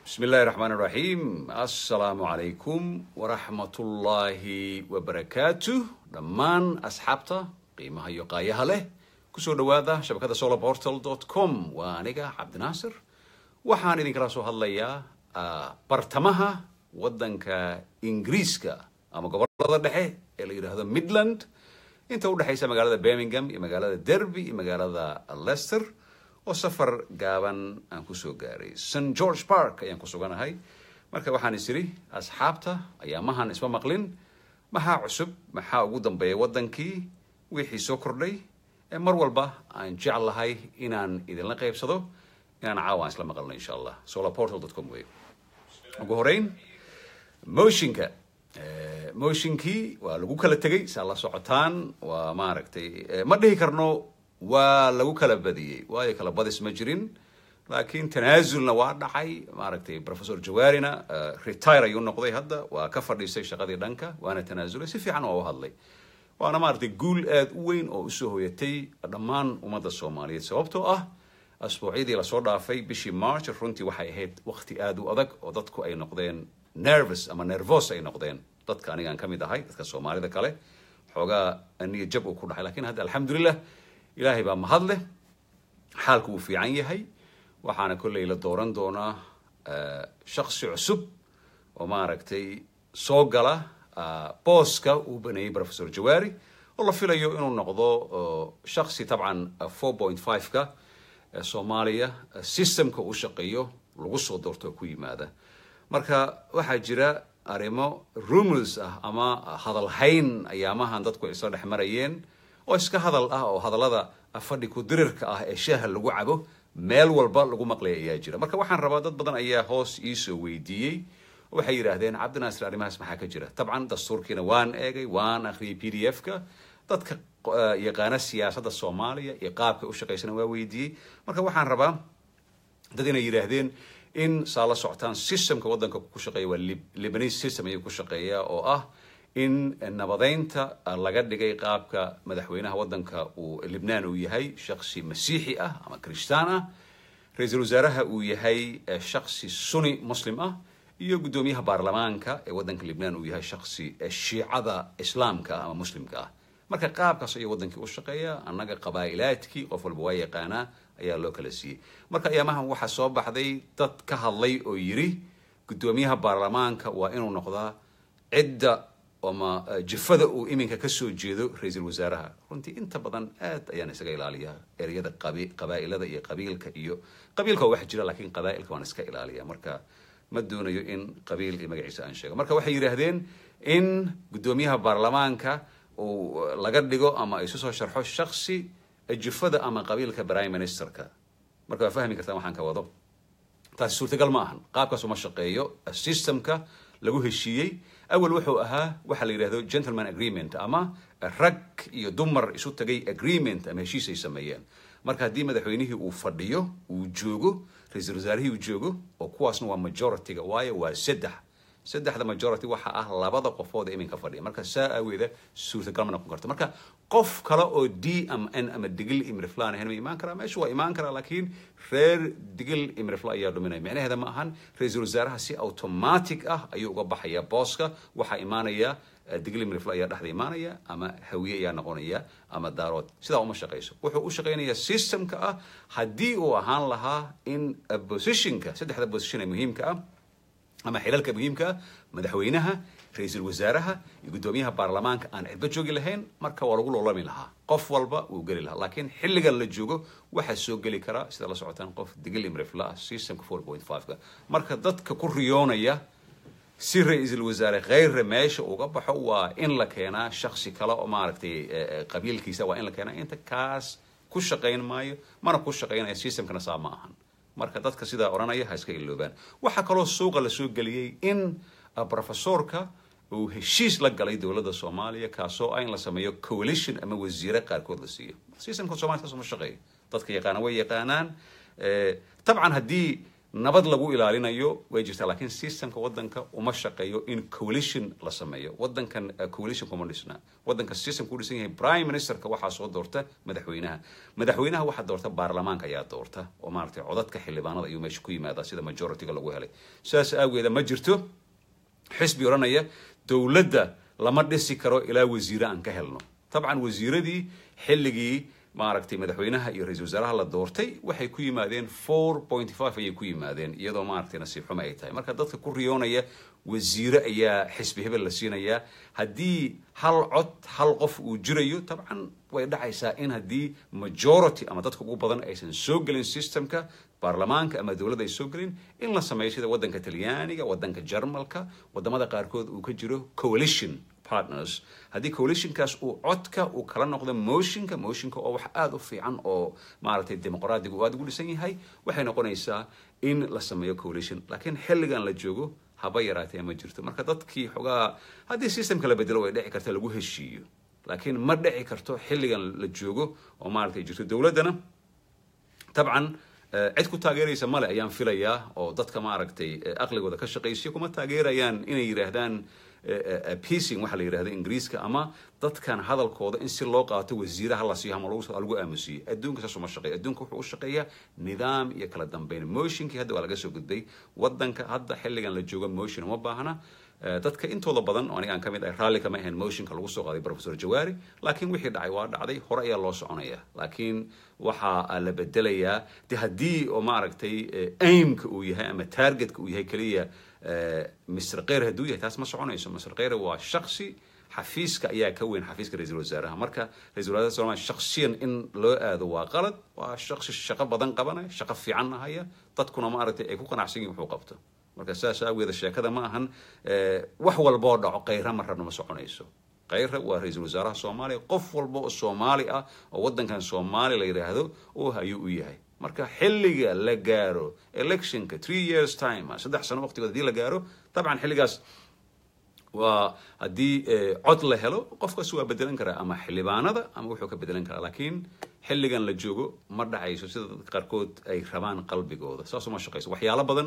bismi illaahi raxmaan iraxiim assalaamu calaykum waraxmatullaahi wabarakaatu dhammaan asxaabta qiimaha iyo qaayaha leh kusoo dhowaada shabakada solarportal com waa aniga cabdinaasir waxaan idinkala soo hadlayaa bartamaha waddanka ingiriiska ama gobolada dhexe ee la yidhaahdo midland inta udhexaysa magaalada birmingham iyo magaalada derby iyo magaalada leicester oo safar gaaban aan kusoo gaaray st george park ayaan ku suganahay marka waxaan is idhi asxaabta ayaamahan isma maqlin maxaa cusub maxaa ugu dambeeya waddankii wixii soo kordhay ee mar walba aan jeclahay inaan idinla qaybsado inaan caawa aan isla maqalno insha allah solarportal com wey ugu horeyn motionka motionkii waa lagu kala tegay saa la socotaan waa maaragtay ma dhihi karno waa lagu kala badiyey waayo kala badis ma jirin laakiin tanaasulna waa dhacay maaragtay professor jawarina retire ayuu noqday hadda waa ka fadhiistay shaqadii dhanka waana tanaasulay si fiican waa u hadlay waana maaragtay guul aada u weyn oo usoo hoyatay dhammaan ummadda soomaaliyeed sababtoo ah asbuucyadii lasoo dhaafay bishii march runtii waxay ahayd waqti aada u adag oo dadku ay noqdeen nervous ama nervos ay noqdeen dadka anigaan ka mid ahay dadka soomaalida kale xoogaa niya jab uu ku dhacay lakin hadda alxamdulilah ilaahay baa mahad leh xaalku wuu fiican yahay waxaana kolley la dooran doonaa shaksi cusub oo maaragtay soo gala booska uu baneeyey professor jawari oo la filayo inuu noqdo shaksi tabcan four point five-ka soomaaliya systemka uu shaqeeyo lagu soo doorto oo ku yimaada marka waxaa jira arrimo rumors ah ama hadalhayn ayaamahan dadku ay isla dhex marayeen oo iska hadal ah oo hadallada fadhi ku dirirka ah ee shaaha lagu cabo meel walba lagu maqlaya ayaa jira marka waxaan rabaa dad badan ayaa hoos iisoo weydiiyey waxay yidhaahdeen cabdinaasir arrimahaas maxaa ka jira dabcan dastuurkiina waan eegay waan akhriyay p d f-ka dadka yaqaana siyaasadda soomaaliya iyo qaabka u shaqaysana waa weydiiyey marka waxaan rabaa dad inay yidhaahdeen in saa la socotaan systemka waddanka ku shaqeeya waa libanese system ayuu ku shaqeeyaa oo ah in nabadeynta laga dhigay qaabka madaxweynaha waddanka uu libnaan uu yahay shaksi masiixi ah ama kristaan ah ra-iisul wasaaraha uu yahay shaksi suni muslim ah iyo guddoomiyaha baarlamaanka ee waddanka libnaan uu yahay shaksi shiicada islaamka ah ama muslimka ah marka qaabkaas ayuu waddankii u shaqeeya annaga qabaa'ilaadkii qof walba waa yaqaanaa ayaa loo kala siiyey marka ayaamahan waxaa soo baxday dad ka hadlay oo yidhi guddoomiyaha baarlamaanka waa inuu noqdaa cidda ama jifada uu iminka kasoo jeedo ra-iisul wasaaraha runtii inta badan aad ayaan isaga ilaaliyaa ereyada qabaa'ilada iyo qabiilka iyo qabiilka waa wax jira lakiin qabaa'ilka waan iska ilaaliya marka ma doonayo in qabiil iyo magaciisa aan sheego marka waxay yidhaahdeen in guddoomiyaha baarlamaanka uu laga dhigo ama isu soo sharxo shaksi jifada ama qabiilka prime ministerka marka waa fahmi kartaan waxaan ka wado taasi suurtagal ma ahan qaabkaas uma shaqeeyo systemka lagu heshiiyey awal wuxuu ahaa waxa la yidhahdo gentleman agreement ama rag iyo dumar isu tagay agreement ama heshiis ay sameeyeen marka haddii madaxweynihii uu fadhiyo uu joogo ra-iisul wasaarihii uu joogo oo kuwaasna waa majority-ga waayo waa saddex saddexda majority waxa ah labada qofood ee iminka fadhiya marka saa aaweeda suurtagal ma noqon karto marka qof kale oo d ama n ama digil imriflan ahayn ma imaan karaa meesha waa imaan karaa laakiin reer digil imrifla ayaa dhuminaya micnaheeda ma ahan ra-iisul wasaaraha si automatic ah ayuu uga baxaya booska waxaa imaanaya digil imrifla ayaa dhexda imaanaya ama hawiye ayaa noqonaya ama daarood sidaa uma shaqayso wuxuu u shaqaynayaa systemka ah haddii uu ahaan lahaa in positionka saddexda position ee muhiimka ah ama xilalka muhiimka ah madaxweynaha ra-iisul wasaaraha iyo guddoomiyaha baarlamaanka aan cidba joogi lahayn marka waa lagu loolami lahaa qof walba wuu geli lahaa laakiin xilligan la joogo waxaa soo geli karaa sida la socotaan qof digil imrifla ah systemka four point five-ka marka dadka ku riyoonaya si ra-iisul wasaare kheyre meesha uga baxo waa in la keenaa shaksi kale oo maaragtay qabiilkiisa waa in la keenaa inta kaas ku shaqayn maayo mana ku shaqaynaya systemkana saa ma ahan marka dadka sidaa odhanaya ha iska iloobaan waxaa kaloo suuqa la soo geliyey in professorka uu heshiis la galay dowladda soomaaliya kaasoo ah in la sameeyo coalition ama wasiire qaarkood la siiyo systemka somalia saas uma shaqeeyo dadka yaqaana way yaqaanaan tabcan haddii nabad lagu ilaalinayo way jirtaa laakiin systemka wadanka uma shaqeeyo in coalition la sameeyo wadankan coalition kuma dhisna wadanka system ku dhisan yahay prime ministerka waxaa soo doorta madaxweynaha madaxweynaha waxaa doorta baarlamaanka ayaa doorta oo maaragtay codadka xildhibaanada ayuu meesha ku yimaadaa sida majorityga lagu helay sidaas aageeda ma jirto xisbi odhanaya dowladda lama dhisi karo ilaa wasiire aan ka helno dabcan wasiiradii xilligii maaragtay madaxweynaha iyo ra-isul wasaaraha la doortay waxay ku yimaadeen four point five ayay ku yimaadeen iyadoo maaragtay nasiib xumo ay tahay marka dadka ku riyoonaya wasiire ayaa xisbi hebel la siinayaa haddii hal cod hal qof uu jirayo dabcan way dhacaysaa in haddii majority ama dadka ugu badan aysan soo gelin systemka baarlamaanka ama dowladda ay soo gelin in la sameeyo sida wadanka talyaaniga wadanka jarmalka wadamada qaarkood uu ka jiro coalition partners haddii coalitionkaas uu codka uu kala noqdo motionka motionka oo wax aada u fiican oo maaragtay dimuqraadiga uu aada ugu dhisan yahay waxay noqonaysaa in la sameeyo coalition laakiin xilligan la joogo haba yaraatee ma jirto marka dadkii xogaa haddii systemka la bedelo way dhici karta lagu heshiiyo laakiin ma dhici karto xilligan la joogo oo maaragtay jirto dowladdana dabcan cid ku taageeraysa male ayaan filayaa oo dadka maaragtay aqligooda ka shaqaysiyo kuma taageerayaan inay yidhaahdaan pacing waxaa la yidhahda ingiriiska ama dadkan hadalkooda in si loo qaato wasiire hala siiyo ama lagu aamusiyo adduunka saas uma shaqeeya adduunka wuxuu u shaqeeyaa nidaam iyo kala dambeyn motionkii hadda waa laga soo gudbay wadanka hadda xilligan la joogo motion uma baahna dadka intooda badan oo aniga aan ka mid ahay raalli kama ahayn motionka lagu soo qaaday professor jawaari laakiin wixii dhacay waa dhacday hore ayaa loo soconaya laakiin waxaa la bedelayaa de haddii oo maaragtay aimka uu yahay ama targetka uu yahay keliya mr keyre hadduu yahay taas ma soconayso mr keyre waa shaksi xafiiska ayaa ka weyn xafiiska ra-iisul wasaaraha marka ra-isul wasaaraha somalia shaksiyan in loo aado waa qalad waa shaksi shaqo badan qabanaya shaqo fiicanna haya dadkuna maaragtay ay ku qanacsan yihin wuxuu qabto marka saas aageeda sheekada ma ahan wax walboo dhaco kayra ma rabna ma soconayso kayra waa ra-iisul wasaaraha soomaaliya qof walba oo soomaali ah oo wadankan soomaaliya la yidhaahdo oo ayuu u yahay marka xilliga la gaaro electionka three years time saddex sano waqtigood hadii la gaaro dabcan xilligaas waa haddii cod la helo qofkaas waa bedelan karaa ama xildhibaanada ama wuxuu ka bedelan karaa laakiin xilligan la joogo ma dhacayso sida dadka qaarkood ay rabaan qalbigooda saas uma shaqayso waxyaalo badan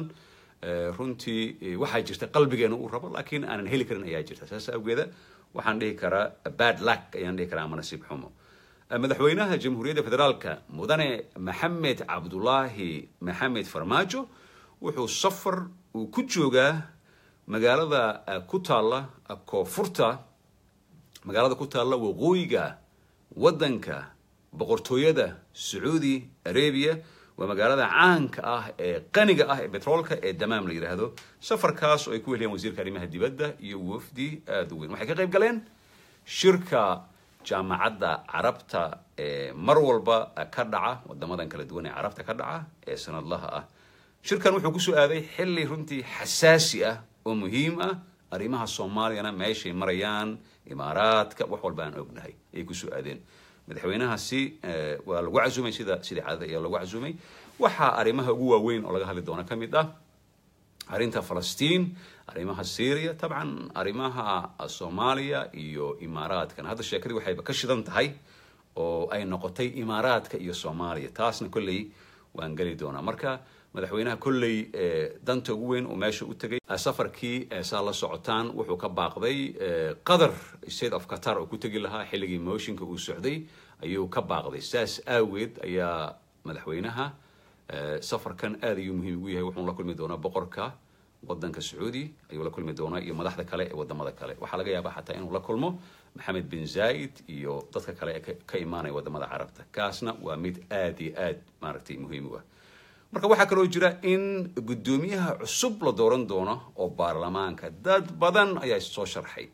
runtii waxaa jirta qalbigeena uu rabo laakiin aanan heli karin ayaa jirta saas awgeeda waxaan dhihi karaa bad luck ayaan dhihi karaa ama nasiib xumo madaxweynaha jamhuuriyadda federaalka mudane maxamed cabdulaahi maxamed farmaajo wuxuu safar uu ku joogaa magaalada ku taalla koonfurta magaalada ku taalla waqooyiga waddanka boqortooyada sacuudi arabia waa magaalada caanka ah ee qaniga ah ee betroolka ee damaam la yidhaahdo safarkaas oo ay ku heliyaan wasiirka arrimaha dibadda iyo wafdi aada u weyn waxay ka qayb galeen shirka jaamacadda carabta ee mar walba ka dhaca wadamadan kala duwan ee carabta ka dhaca ee sanadlaha ah shirkan wuxuu kusoo aaday xilli runtii xasaasi ah oo muhiim ah arrimaha soomaaliyana meeshay marayaan imaaraadka wax walba aan ognahay ayay kusoo aadeen madaxweynahaasi waa lagu casumay sida sidii caadada ayaa lagu casumay waxaa arrimaha ugu waaweyn oo laga hadli doona ka mid ah arrinta falastiin arrimaha syria tabcan arrimaha soomaaliya iyo imaaraadkana hadda sheekadii waxayba ka shidan tahay oo ay noqotay imaaraadka iyo soomaaliya taasna kolley waan geli doonaa marka madaxweynaha kolley danta ugu weyn uu meesha u tegay safarkii saa la socotaan wuxuu ka baaqday qatar state of qatar oo ku tegi lahaa xilligii motionka uu socday ayuu ka baaqday saas aageed ayaa madaxweynaha safarkan aad ayuu muhiim ugu yahay wuxuun la kulmi doonaa boqorka wadanka sacuudi ayuu la kulmi doonaa iyo madaxda kale ee wadamada kale waxaa laga yaabaa xataa inuu la kulmo maxamed bin zaid iyo dadka kale ee ka imaanaya wadamada carabta kaasna waa mid aad iyo aad maaragtay muhiim u ah marka waxaa kaloo jira in guddoomiyaha cusub la dooran doono oo baarlamaanka dad badan ayaa soo sharxay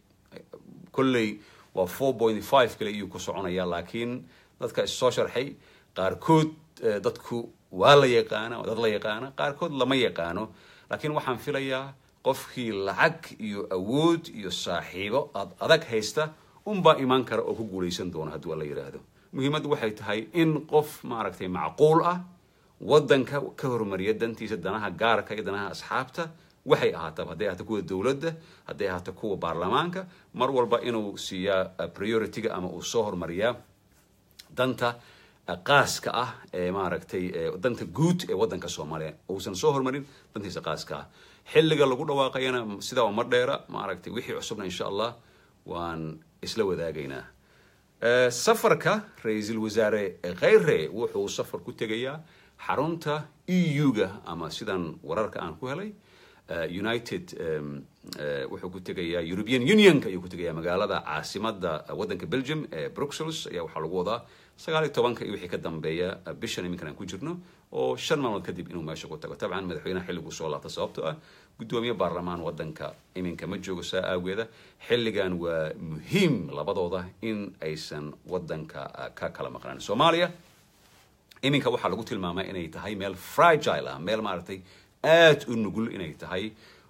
kolley waa four point five kale iyuu ku soconaya laakiin dadka issoo sharxay qaarkood dadku waa la yaqaana waa dad la yaqaana qaarkood lama yaqaano laakiin waxaan filayaa qofkii lacag iyo awood iyo saaxiibo ad adag haysta unbaa imaan kara oo ku guulaysan doona haddii la yidhaahdo muhiimaddu waxay tahay in qof maaragtay macquul ah waddanka ka hormariya dantiisa danaha gaarka iyo danaha asxaabta waxay ahaataba hadday ahaato kuwa dowladda hadday ahaato kuwa baarlamaanka mar walba inuu siiyaa priority-ga ama uu soo hormariyaa danta qaaska ah ee maaragtay danta guud ee waddanka soomaaliya uusan soo hormarin dantiisa qaaska ah xilliga lagu dhawaaqayana sidaa uma dheera maaragtay wixii cusubna insha allah waan isla wadaagaynaa safarka ra-iisul wasaare kheyre wuxuu safar ku tegayaa xarunta e u-ga ama sidan wararka aan ku helay united wuxuu ku tegayaa european unionka ayuu ku tegayaa magaalada caasimada waddanka belgium ee bruxelles ayaa waxaa lagu wadaa sagaal iyo tobanka iyo wixii ka dambeeya bishan iminkan aan ku jirno oo shan maalmood kadib inuu meesha ku tago tabcan madaxweynaha xilliguu soo laabta sababtoo ah guddoomiye baarlamaan waddanka iminka ma joogo saa aageeda xilligan waa muhiim labadooda in aysan waddanka ka kala maqnaan soomaaliya iminka waxaa lagu tilmaamay inay tahay meel fragile ah meel maaragtay aada u nugul inay tahay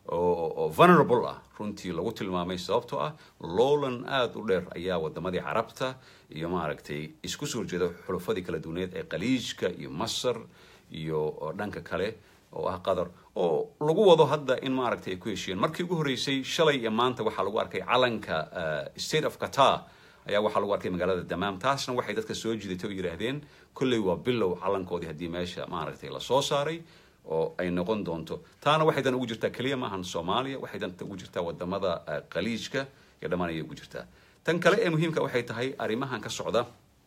oo vulnerable ah runtii lagu tilmaamay sababtoo ah lowlan aada u dheer ayaa wadamadii carabta iyo maaragtay isku soo horjeeda xulufadii kala duwaneed ee khaliijka iyo masar iyo dhanka kale oo ah qatar oo lagu wado hadda in maaragtay ay ku heshiyeen markii ugu horreysay shalay iyo maanta waxaa lagu arkay calanka state of qatar ayaa waxaa lagu arkay magaalada damaam taasna waxay dadka soo jidatay oo yidhaahdeen kolley waa bilow calankoodii haddii meesha maaragtay lasoo saaray oo ay noqon doonto taana waxay dan ugu jirtaa keliya maahan soomaaliya waxay danta ugu jirtaa wadamada khaliijka iyo dhammaan ayay ugu jirtaa tan kale ee muhiimka waxay tahay arrimahan ka socda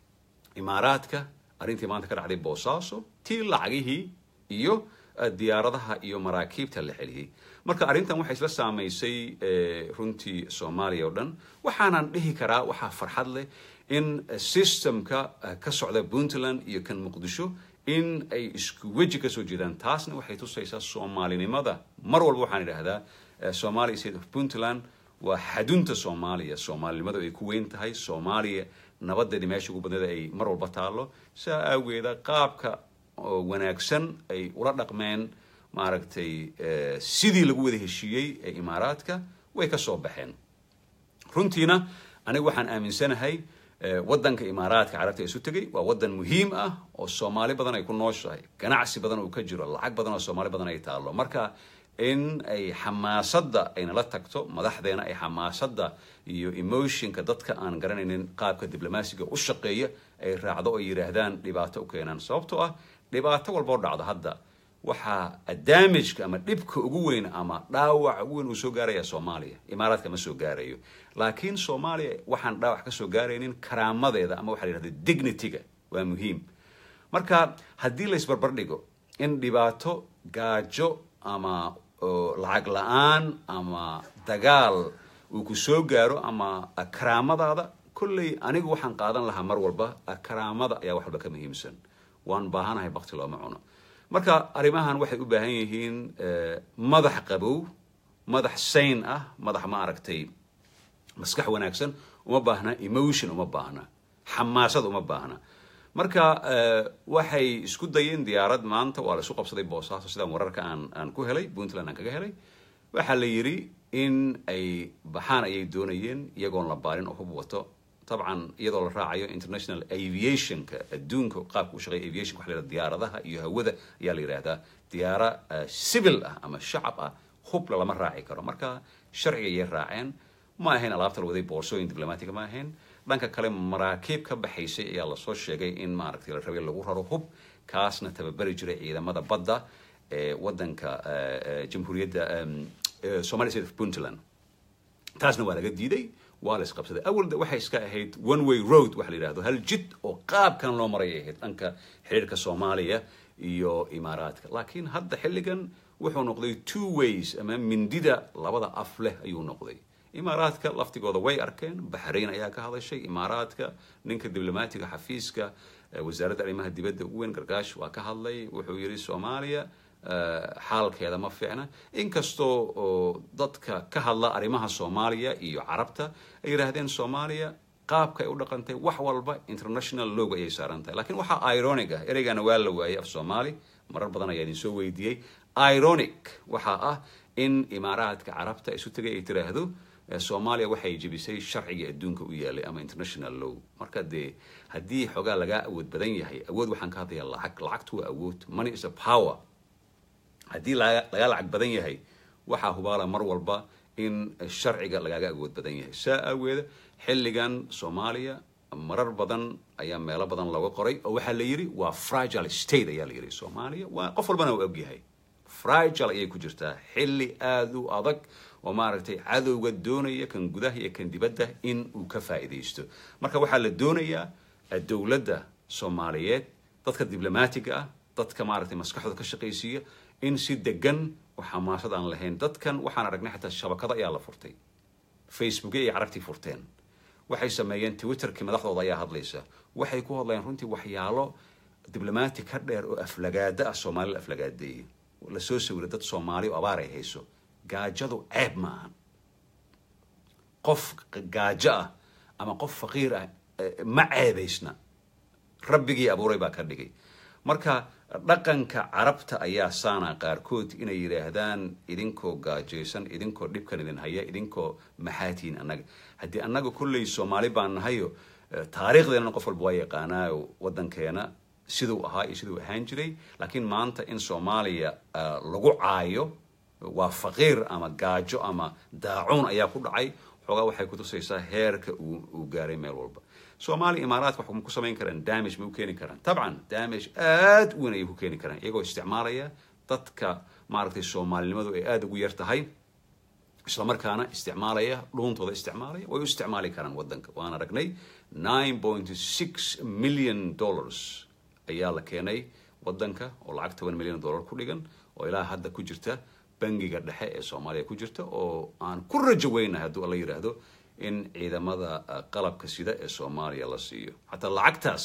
imaaraadka arrintii maanta ka dhacday boosaaso tii lacagihii iyo diyaaradaha iyo maraakiibta la celiyey marka arrintan waxay isla saamaysay runtii soomaaliya oo dhan waxaanan dhihi karaa waxaa farxad leh in systemka ka socda puntland iyo kan muqdisho in ay isku weji kasoo jeedaan taasna waxay tusaysaa soomaalinimada mar walba waxaan idhaahdaa somalia state of puntland waa xadunta soomaaliya soomaalinimadu ay ku weyn tahay soomaaliya nabadeedii meesha ugu badneeda ay mar walba taallo saa aageeda qaabka wanaagsan ay ula dhaqmeen maaragtay sidii lagu wada heshiiyey ee imaaraadka way ka soo baxeen runtiina aniga waxaan aaminsanahay waddanka imaaraadka carabta isu tegay waa waddan muhiim ah oo soomaali badan ay ku nooshahay ganacsi badan uu ka jiro lacag badan oo soomaali badan ay taallo marka in ay xamaasadda aynala tagto madaxdeena ay xamaasadda iyo emotionka dadka aan garanaynin qaabka diblomaasiga u shaqeeya ay raacdo oo yidhaahdaan dhibaato u keenaan sababtoo ah dhibaato walboo dhacdo hadda waxaa damageka ama dhibka ugu weyn ama dhaawac ugu weyn uu soo gaaraya soomaaliya imaaraadka ma soo gaarayo laakiin soomaaliya waxaan dhaawac ka soo gaaraynin karaamadeeda ama waxa la yidhahda dignityga waa muhiim marka haddii la isbarbar dhigo in dhibaato gaajo ama lacag la-aan ama dagaal uu ku soo gaaro ama karaamadaada kolley anigu waxaan qaadan lahaa mar walba karaamada ayaa wax walba ka muhiimsan waan baahanahay bakti looma cuno marka arrimahan waxay u baahan yihiin madax qabow madax sayn ah madax ma aragtay maskax wanaagsan uma baahna emotion uma baahna xamaasad uma baahna marka waxay isku dayeen diyaarad maanta waa la isu qabsaday boosaaso sidaan wararka aan aan ku helay puntland aan kaga helay waxaa la yidhi in ay baxaan ayay doonayeen iyagoon la baarin oo hub wato dabcan iyadoo la raacayo international aviationka adduunka qaabka u shaqeeya aviationka waxa la yidhahda diyaaradaha iyo hawada ayaa la yidhaahdaa diyaara civil ah ama shacab ah hubla lama raaci karo marka sharciga ayay raaceen ma ahayn alaabta la waday boorsooyin diblomaatiga ma ahayn dhanka kale maraakiib ka baxaysay ayaa lasoo sheegay in maaragtay la rabay lagu raro hub kaasna tababari jiray ciidamada badda ee waddanka jamhuuriyadda somali state of puntland taasna waa laga diiday waa la isqabsaday awal waxay iska ahayd one way road waxa la yidhahdo hal jid oo qaabkan loo maray ay ahayd dhanka xiriirka soomaaliya iyo imaaraadka laakiin hadda xilligan wuxuu noqday two ways ama mindida labada af leh ayuu noqday imaaraadka laftigooda way arkeen baxrayn ayaa ka hadashay imaaraadka ninka diblomaatiga xafiiska wasaaradda arrimaha dibadda ugu weyn gargaash waa ka hadlay wuxuu yidhi soomaaliya xaalkeeda ma fiicna inkastoo dadka ka hadla arrimaha soomaaliya iyo carabta ay yidhaahdeen soomaaliya qaabka ay u dhaqantay wax walba international log ayay saaran tahay lakiin waxaa ironic ah ereygana waa la waayay af soomaali marar badan ayaa idin soo weydiiyey ironic waxaa ah in imaaraadka carabta isu tegay ay tiraahdo soomaaliya waxay jebisay sharcigii adduunka u yaalay ama international law marka dee haddii xoogaa lagaa awood badan yahay awood waxaan ka hadlayaa lacag lacagtu waa awood money is a power haddii lagaa lacag badan yahay waxaa hubaala mar walba in sharciga lagaaga awood badan yahay saa aaweeda xilligan soomaaliya marar badan ayaa meelo badan looga qoray oo waxaa la yidhi waa fragile state ayaa la yidhi soomaaliya waa qof walbana uu ogyahay fragile ayay ku jirtaa xilli aada u adag oo maaragtay cadowga doonaya kan gudaha iyo kan dibadda in uu ka faa'iidaysto marka waxaa la doonayaa dowladda soomaaliyeed dadka diblomaatiga ah dadka maaragtay maskaxdooda ka shaqaysiiya in si degan oo xamaasad aan lahayn dadkan waxaan aragnay xataa shabakado ayaa la furtay facebookya iyo carabtii furteen waxay sameeyeen twitterkii madaxdooda ayaa hadlaysa waxay ku hadlayaan runtii waxyaalo diblomaati ka dheer oo aflagaada ah soomaali la aflagaadeeyey lasoo sawiray dad soomaali oo abaar ay hayso gaajadu ceeb ma ahan qof gaajo ah ama qof faqiir ah ma ceebaysna rabbigii abuuray baa ka dhigay marka dhaqanka carabta ayaa saana qaarkood inay yidhaahdaan idinkoo gaajaysan idinkoo dhibkan idin haya idinkoo maxaatiin annaga haddii annaga kolley soomaali baan nahayo taariikhdeenana qof walba waa yaqaanaayo waddankeena siduu ahaa iyo siduu ahaan jiray laakiin maanta in soomaaliya lagu caayo waa faqiir ama gaajo ama daacuun ayaa ku dhacay xoogaa waxay kutusaysaa heerka uu gaaray meel walba soomaaliya imaaraadka wax ku samayn karaan damage ma u keeni karaan tabcan damage aada u weyn ayay ku keeni karaan iyagoo isticmaalaya dadka maaragtay soomaalinimadu ay aada ugu yar tahay islamarkaana isticmaalaya dhuuntooda isticmaalaya way u isticmaali karaan waddanka waan aragnay nine point six million dollars ayaa la keenay waddanka oo lacag toban milyan dollar ku dhigan oo ilaa hadda ku jirta bangiga dhexe ee soomaaliya ku jirta oo aan ku rajo weynahay hadduu alla yidhaahdo in ciidamada qalabka sida ee soomaaliya la siiyo xataa lacagtaas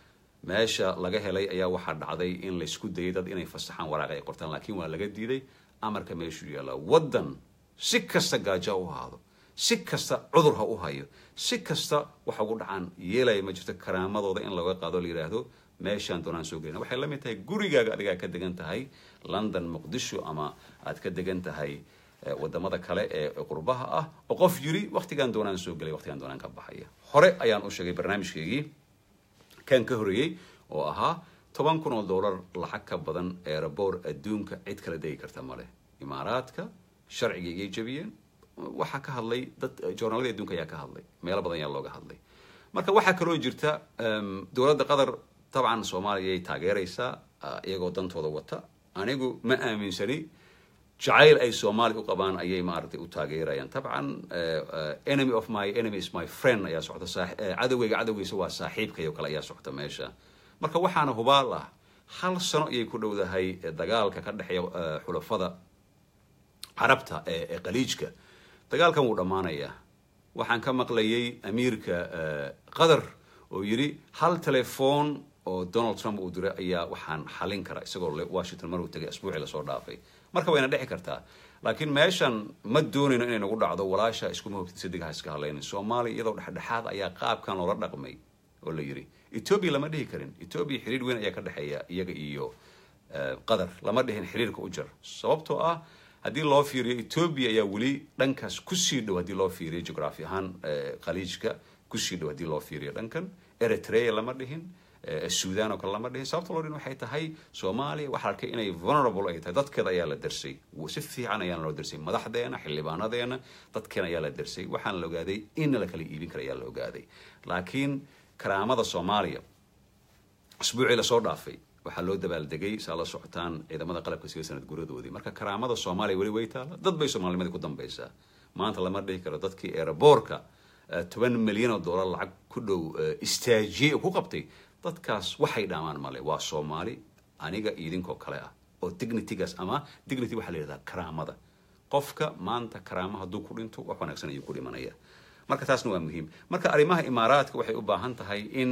meesha laga helay ayaa waxaa dhacday in laysku dayay dad inay fasaxaan waraaqa ay qortaan laakiin waa laga diiday amarka meeshuu yaallaa waddan si kasta gaajo ha u ahaado si kasta cudur ha u hayo si kasta waxa ugu dhacaan yeelaya ma jirto karaamadooda in laga qaado la yidhaahdo meeshaan doonaan soo gelina waxay la mid tahay gurigaaga adigaa ka degan tahay london muqdisho ama aad ka degan tahay wadamada kale ee qurbaha ah oo qof yiri waktigaan doonaan soo gelay waktigaan doonaan ka baxaya hore ayaan u sheegay barnaamijkeygii kan ka horeeyey oo ahaa toban kun oo dollar lacag ka badan eeraboor adduunka cid kala degi karta male imaaraadka sharciga igay jabiyeen waxaa ka hadlay dad joornaaladii adduunka ayaa ka hadlay meelo badan ayaa looga hadlay marka waxaa kaloo jirta dowladda qatar dabcan soomaaliya ay taageeraysaa iyagoo dantooda wata anigu ma aaminsani jacayl ay soomaali u qabaan ayay maaragtay u taageerayaan tabcan enemy of my enemy is my friend ayaa socta cadowgayga cadowgiisa waa saaxiibkayo kale ayaa socta meesha marka waxaana hubaal ah hal sano ayay ku dhowdahay dagaalka ka dhexeeya xulafada carabta ee qaliijka dagaalkan wuu dhammaanayaa waxaan ka maqlayay amiirka qatar oo yidhi hal telefoon oo donald trump uu diray ayaa waxaan xalin kara isagoo washington maruu tegay asbuucii lasoo dhaafay marka wayna dhexi kartaa laakiin meeshan ma doonayno inay nagu dhacdo walaasha iskuma hogtid sadig ha iska hadlaynin soomaaliya iyadoo dhexdhexaad ayaa qaabkan loola dhaqmay oo la yidhi etoobiya lama dhihi karin etoobiya xiriir weyn ayaa ka dhexeeya iyaga iyo qatar lama dhihin xiriirka u jar sababtoo ah haddii loo fiiriyo etoobiya ayaa weli dhankaas kusii dhow haddii loo fiiriyo geography ahaan khaliijka kusii dhow haddii loo fiiriyo dhankan eritrea lama dhihin sudan oo kale lama dhihin sababta loo dhihin waxay tahay soomaaliya waxaa arkay inay vulnerable ay tahay dadkeeda ayaa la darsay si fiican ayaana loo darsay madaxdeena xildhibaanadeena dadkeena ayaa la darsay waxaana la ogaaday in la kala iibin kara ayaa la ogaaday laakiin karaamada soomaaliya asbuucii lasoo dhaafay waxaa loo dabaaldegay saa la socotaan ciidamada qalabka sida sanad guradoodii marka karaamada soomaaliya weli way taala dad bay soomaalinimadii ku dambaysaa maanta lama dhihi karo dadkii eeraboorka toban milyan oo dollar lacag ku dhow istaajiyey oo ku qabtay dadkaas waxay dhaamaan male waa soomaali aniga iyo idinkoo kale ah oo dignitygaas ama dignity waxaa la yidhahdaa karaamada qofka maanta karaama hadduu ku dhinto wax wanaagsan ayuu ku dhimanaya marka taasna waa muhiim marka arrimaha imaaraadka waxay u baahan tahay in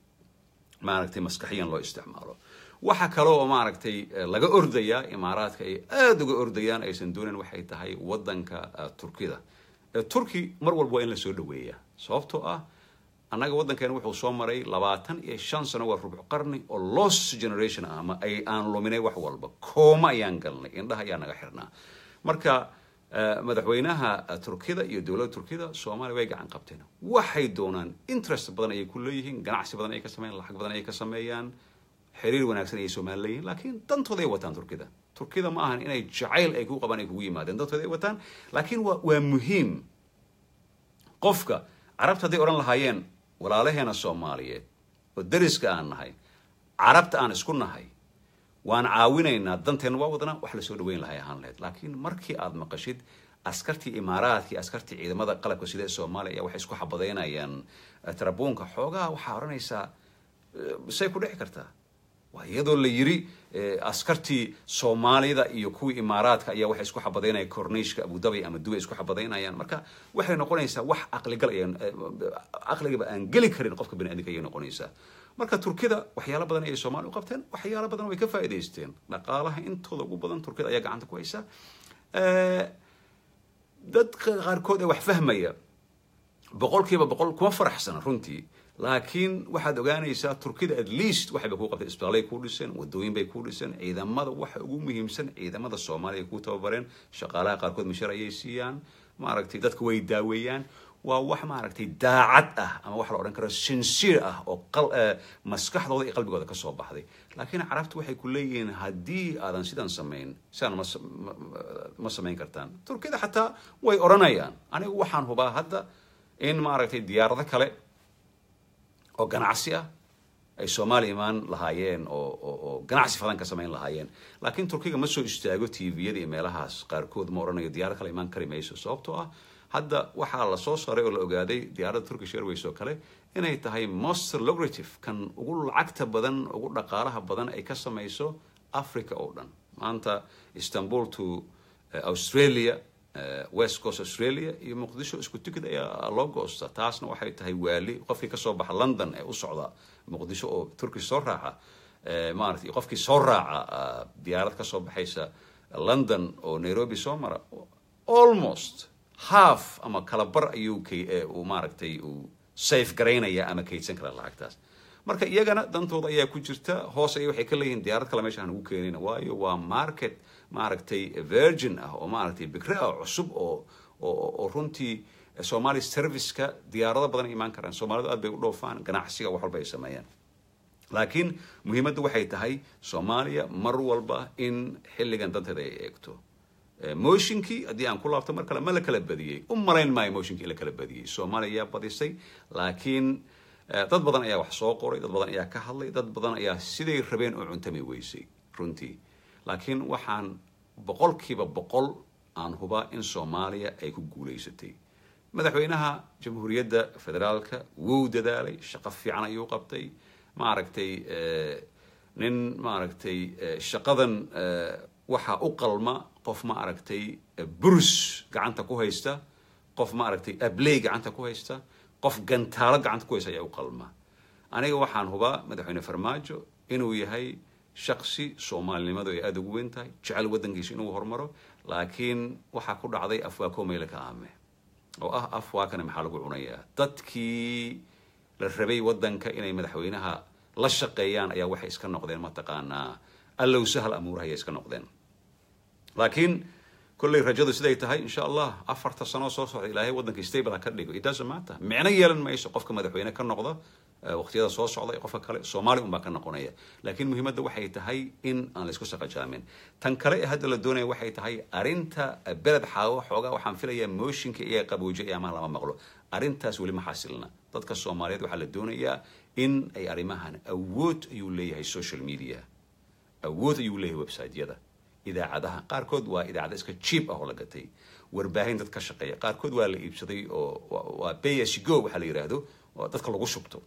maaragtay maskaxiyan loo isticmaalo waxa kale oo maaragtay laga ordayaa imaaraadka ay aada uga ordayaan aysan doonayn waxay tahay waddanka turkida turki mar walba waa in la soo dhaweeyaa sababtoo ah annaga waddankeena wuxuu soo maray labaatan iyo shan sano waa rubc qarni oo lost generation ah ama ay aan luminay wax walba kooma ayaan galnay indhaha ayaa naga xirnaa marka madaxweynaha turkida iyo dowladda turkida soomaaliya way gacan qabteen waxay doonaan interest badan ayay ku leeyihiin ganacsi badan ayay ka sameeyaan lacag badan ayay ka sameeyaan xiriir wanaagsan ayay soomaali leeyihin laakiin dantooda ay wataan turkida turkida ma ahan inay jacayl ay ku qabaan ay kugu yimaadeen dantooda ay wataan laakiin waa waa muhiim qofka carabta hadday odhan lahaayeen walaalaheena soomaaliyeed oo deriska aan nahay carabta aan isku nahay waan caawinaynaa danteenna waa wadnaa wax lasoo dhaweyn lahay ahaan lahayd laakiin markii aad maqashid askartii imaaraadkii askartii ciidamada qalabka sida ee soomaaliya ayaa waxay isku xabadeynayaan tarabuunka xoogaha waxaa odhanaysaa say ku dhici kartaa waa iyadoo la yiri askartii soomaalida iyo kuwii imaaraadka ayaa waxay isku xabadeynaya cornishka abudabi ama dubay isku xabadeynayaan marka waxay noqonaysaa wax caqligal ay caqligaba aan geli karin qofka bani aadamka ayay noqonaysaa marka turkida waxyaalo badan ayay soomaaliya u qabteen waxyaalo badan way ka faa'iidaysteen dhaqaalaha intooda ugu badan turkida ayaa gacanta ku haysa dadka qaarkood ee wax fahmaya boqolkiiba boqol kuma faraxsana runtii laakiin waxaad ogaanaysaa turkida at least waxayba kuu qabtay isbitaalay kuu dhiseen wadooyin bay kuu dhiseen ciidamada waxa ugu muhiimsan ciidamada soomaaliya kuu tababareen shaqaalaha qaarkood mishar ayay siiyaan maaragtay dadka way daaweeyaan waa wax maaragtay daacad ah ama wax la odhan karo sincere ah oo maskaxdooda iyo qalbigooda ka soo baxday laakiin carabtu waxay ku leeyihiin haddii aadan sidan samayn sidaan ma ma samayn kartaan turkida xataa way odhanayaan anigu waxaan hubaa hadda in maaragtay diyaarado kale oo ganacsi ah ay soomaaliya imaan lahaayeen oo oo ganacsi fadan ka samayn lahaayeen laakiin turkiga ma soo istaago tviyada iyo meelahaas qaarkood ma odhanayo diyaarad kale imaan kari mayso sababtoo ah hadda waxaa la soo saaray oo la ogaaday diyaaradda turkish airways oo kale inay tahay most lucrative kan ugu lacagta badan ugu dhaqaalaha badan ay ka samayso africa oo dhan maanta istanbul to australia west coast australia iyo muqdisho isku tikid ayaa loo goosta taasna waxay tahay waali qofkii kasoo baxa london ee u socda muqdisho oo turkish soo raaca maaragtay qofkii soo raaca diyaarad kasoo baxaysa london oo nairobi soo mara almost half ama kala bar ayuu uu maaragtay uu safe garaynaya ama kaydsan kara lacagtaas marka iyagana dantooda ayaa ku jirta hoos ay waxay ka leeyihiin diyaarad kale meesha aan ugu keenayna waayo waa market maaragtay virgin ah oo maaragtay bikre ah cusub oo oo runtii somali serviceka diyaarado badan ay imaan karaan soomaalidu aad bay u dhoofaan ganacsiga wax walba ay sameeyaan laakiin muhiimadda waxay tahay soomaaliya mar walba in xilligan danteeda ay eegto motionkii haddii aan ku laabto mar kale ma la kala badiyey u malayn maayo motionkii in la kala badiyey soomaaliya ayaa badisay laakiin dad badan ayaa wax soo qoray dad badan ayaa ka hadlay dad badan ayaa siday rabeen oo cuntami weysay runtii laakiin waxaan boqolkiiba boqol aan hubaa in soomaaliya ay ku guulaysatay madaxweynaha jamhuuriyadda federaalka wuu dadaalay shaqo fiican ayuu qabtay maaragtay nin maaragtay shaqadan waxaa u qalma qof ma aragtay burus gacanta ku haysta qof ma aragtay abley gacanta ku haysta qof gantaalo gacanta ku haysta ayaa u qalma aniga waxaan hubaa madaxweyne farmaajo inuu yahay shaksi soomaalinimadu ay aada ugu weyn tahay jecel waddankiisa inuu horumaro laakiin waxaa ku dhacday afwaako meyle ka aame oo ah afwaakana maxaa lagu cunayaa dadkii la rabay waddanka inay madaxweynaha la shaqeeyaan ayaa waxay iska noqdeen mataqaanaa allow sahal amuuraha ayay iska noqdeen laakiin kolley rajadu siday tahay insha allah afarta sanoo soo socda ilaahay waddanka stable ha ka dhigo it doesn't matter micno yeelan mayso qofka madaxweyne ka noqda waqtiyada soo socda iyo qofka kale soomaali unbaa ka noqonaya laakiin muhiimadda waxay tahay in aan laysku saqajaamin tan kale ee hadda la doonaya waxay tahay arrinta beled xaawo xoogaa waxaan filayaa mooshinka iyo qaboojo ee amaha lama maqlo arrintaas weli ma xasilna dadka soomaaliyeed waxaa la doonayaa in ay arrimahan awood ayuu leeyahay social media awood ayuu leeyahay websiteyada idaacadaha qaarkood waa idaacada iska cheap ah oo la gatay warbaahin dad ka shaqeeya qaarkood waa la iibsaday oo waa bs go waxaa la yidhaahdo oo dadka lagu shubto